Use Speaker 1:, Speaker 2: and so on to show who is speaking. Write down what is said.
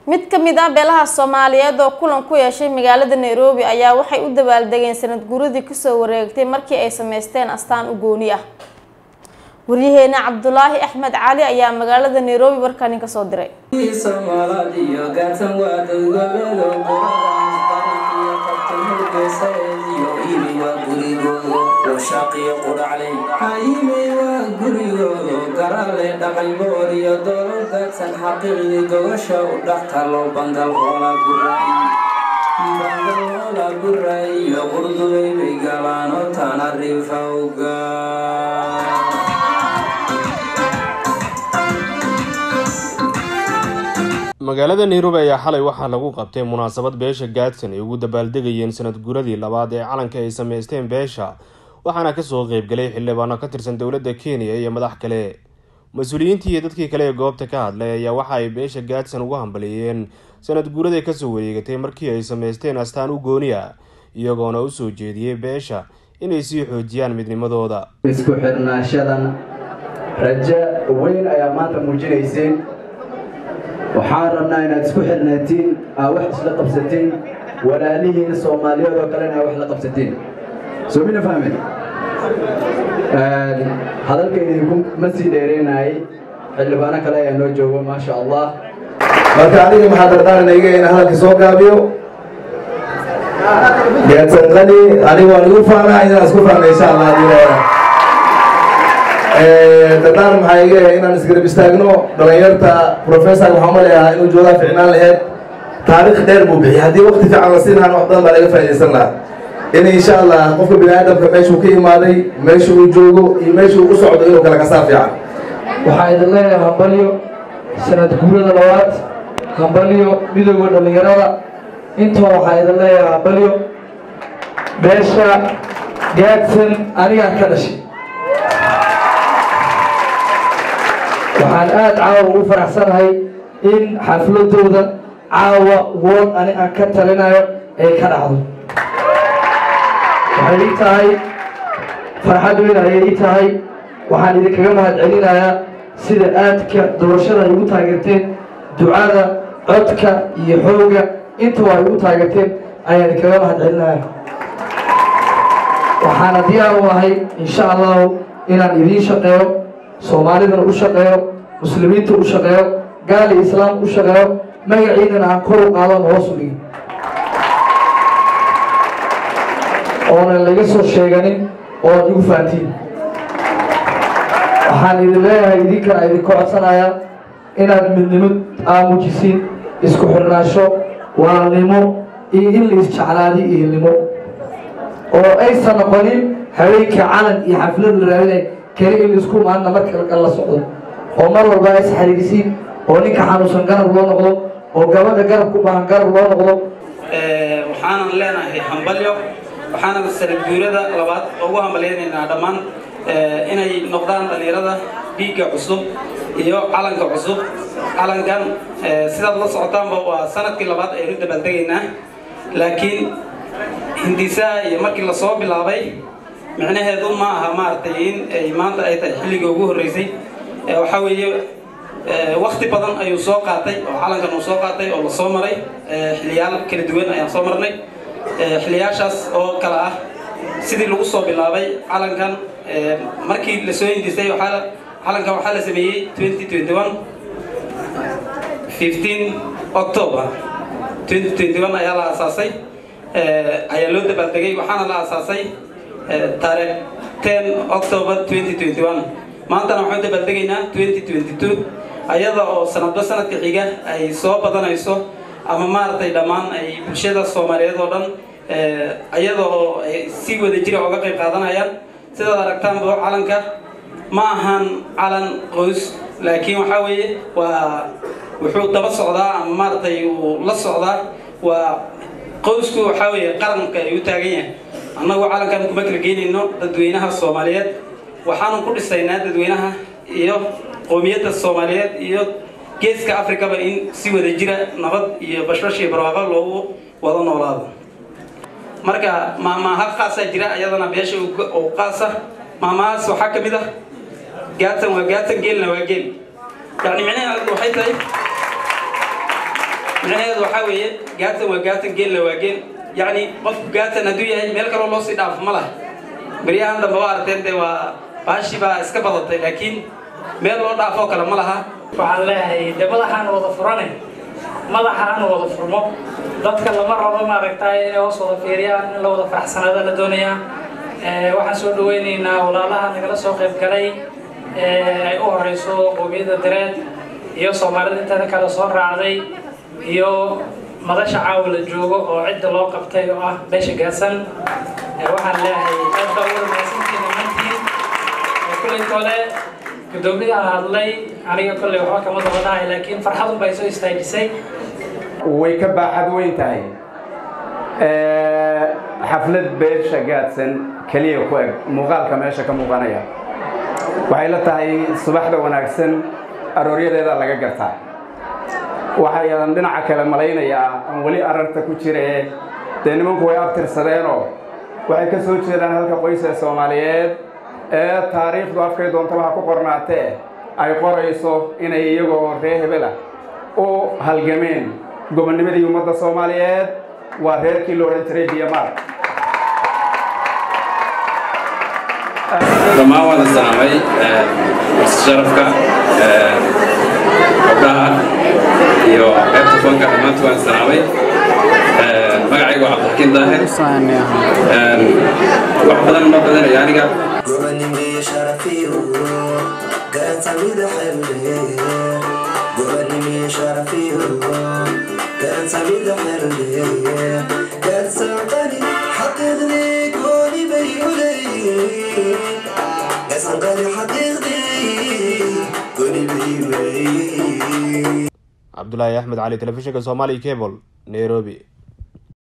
Speaker 1: mid ka mid ah beelaha soomaaliyeed oo kulan ku yeeshay magaalada nairobi ayaa waxay u dabaaldegeen sanad guuradii kasoo wareegtay markii ay sameysteen astaan u gooni ah waryaheena cabdulaahi axmed cali ayaa magaalada nairobi warkani kasoo diray
Speaker 2: dhaqaybooriyo dooladaadsan xaqiiqdii gogosha u dhaxtalo bangal hoola guray bangal hoola guray iyo qurdubay bay galaano tana rifawga
Speaker 3: magaalada nairobi ayaa xalay waxaa lagu qabtay munaasabad beesha gaadsan ay ugu dabaaldegayeen sanad guuradii labaad ee calanka ay sameysteen beesha waxaana kasoo qeybgalay xildhibaano ka tirsan dowladda kenya iyo madax kale mas-uuliyiintii iyo dadkii kale ee goobta ka hadlay ayaa waxa ay beesha gaadsan ugu hambaleeyeen sanad guuraday kasoo wareegatay markii ay sameysteen astaan u gooni ah iyagoona usoo jeediyey beesha inay sii xoojiyaan midnimadooda
Speaker 4: isku xirnaashadan rajo weyn ayaa maanta muujinayseen waxaan rabnaa inaad isku xirnaatiin aa wax isla qabsatiin walaalihiin soomaaliyeed oo kalena aa wax la qabsatiin soo mina fahmin hadalkaydinku ma sii dheereenayay xildhibaano kale ayaa noo joogo maasha allah marka aniga maxaa dardaaranayga inaan hadalka soo gaabiyo geedsanqani aniga waan igu faanaa inaan isku faana insha allah hadii dardaaran maxaa iga inaan isgarab istaagno dhalinyarta professor waxaan ma leeyahaa inuu joogaa ficnaan laheyd taariikh dheer buu bixiyay haddii waqti fiican la siinaan wax badan baa laga faa'iidaysan lahaa in insha allah qofka bini aadamka meeshuu ka imaaday meesha uu joogo iyo meesha uu u socdo inuu kala kasaa fiican
Speaker 5: waxaa idin leeyahay hambalyo sanad guurada labaad hambalyo midooda dhallinyarada intoo waxaa idin leeyahay hambalyo beesha gaadsan anigaa ka dhashay waxaan aada caawa ugu faraxsanahay in xafladooda caawa wood ani aan ka talinayo ay ka dhacdo waxay ii tahay farxad weyn ayay ii tahay waxaan idinkaga mahad celinayaa sida aadka doorashada ay ugu taageerteen ducada codka iyo xooga intaba ay ugu taageerteen ayaan idinkaga mahad celinaya waxaana diyaar u ahay insha allahu inaan idiin shaqeeyo soomaalidana u shaqeeyo muslimiinta u shaqeeyo gaali islaam u shaqeeyo magaciidana aan kor u qaadon hoos u dhigin oonan laga soo sheeganin oon igu fahantiin waxaan idin leeyahay idinkana idinka codsanayaa inaad midnimo aamujisiin isku xirnaasho waalnimo iyo in la isjeclaadi ihinimo oo aysan noqonin haweenka calan iyo xaflad la raadinay keli in laisku maadna marka la socdo oo mar walba is xariirisiin oo ninka xanuunsan garab loo noqdo oo gabadha garab ku baahan garab loo noqdo
Speaker 6: waxaanan leenahay hambalyo waxaana sanad guurada labaad ugu hambalyaynaynaa dhammaan inay noqdaan dhallinyarada dhiigga cusub iyo calanka cusub calankan sidaad la socotaanba waa sanadkii labaad aynu dabaaldegaynaa laakiin hindisaha iyo markii lasoo bilaabay micnaheedu ma aha maaragtay in ay maanta ay tahay xilligii ugu horreysay waxaa weeye wakti badan ayuu soo qaatay oo calankan uu soo qaatay oo lasoo maray xiliyaal kala duwan ayaan soo marnay xiliyaashaas oo kale ah sidii lagu soo bilaabay calankan markii lasoo hindisay waxaa calankan waxaa la sameeyey 2021 15 october 2021 ayaa la aasaasay ayaa loo dabaaldegay waxaana la aasaasay taariikh 10 october 2021 maantana waxaan dabaaldegaynaa 2022 ayada oo sanadba sanadka xiga ay soo badanayso ama maaragtay dhammaan ay bulshada soomaaliyeed oo dhan ayada oo ay si wada jira uga qayb qaadanayaan sidaad aragtaanba calanka ma ahan calan qoys laakiin waxaa weeye waa wuxuu daba socdaa ama maaragtay uu la socdaa waa qoysku waxaa weeye qaranka ay u taagan yahay annagu calankan kuma kala geynayno dadweynaha soomaaliyeed waxaanu ku dhisaynaa dadweynaha iyo qowmiyadda soomaaliyeed iyo geeska afrikaba in si wada jira nabad iyo bashbash iyo barwaaqo loogu wada noolaado marka maamaaha khaasaa jira ayadana beesha oo qaasa maamahaas waxaa ka mid ah gaatan waa gaatan geelna waa geel yani micnaheedu waxay tahay micnaheedu waxaa weeye gaatan waa gaatan geenla waa geen yacni qofku gaatan hadduu yahay meel kaloo loo sii dhaafo ma laha beryahan dambe waa arteen dee waa baashii baa iska badatay laakiin meel loo dhaafoo kale ma laha
Speaker 7: waxaan leeyahay de madaxaan wada furane madaxaan wada furmo dadka lama rabo maaragtay inay hoos wada fiiriyaan in la wada faraxsanaada la doonayaa waxaan soo dhaweynaynaa walaalaha nagala soo qayb galay ay u horeyso qowmiyadda dareed iyo soomaalida inteeda kale soo raacday iyo madasha caawa la joogo oo cidda loo qabtay oo ah beesha gaadsan waxaan leeyahay aad baa uga mahadsantihiin dhammaantiin kullay kole guddoomiyaha hadlay aniga kolley waxba kama dabadahay laakiin farxadun bay soo istaajisay
Speaker 8: way ka baaxad weyn tahay xaflad beesha gaadsan keliya ku eg muuqaalka meesha ka muuqanaya waxay la tahay subaxda wanaagsan arooryadeeda laga gartaa waxayaan dhinaca kale malaynayaa aan weli ararta ku jire dee nimanku way abtirsadeenoo waxay ka soo jeedaan halka qoysa soomaaliyeed ee taariikhdu afkay doontaba ha ku qornaatee ay qorayso inay iyagoo reer hebela u halgameen gobonnimadii ummadda soomaaliyeed waa reerkii la odhan jiray biyamaar
Speaker 9: dhammaan waan salaamay sharafka gabdhaha iyo qaybta fanka dhammaantu waan salaamay magacaygu waa cabdixakiin daahir wax badan ma badanaya aniga
Speaker 10: gobonimeye sharafiyo garantamida xerle gobonimeye sharafiyo garantamida xerle garsanqani xaqiiqdii gooni bay u leeyihiin garsanqani xaqiiqdii gooni bay u leeyihiin
Speaker 3: cabdulaahi axmed cali telefishinka somali cable nairobi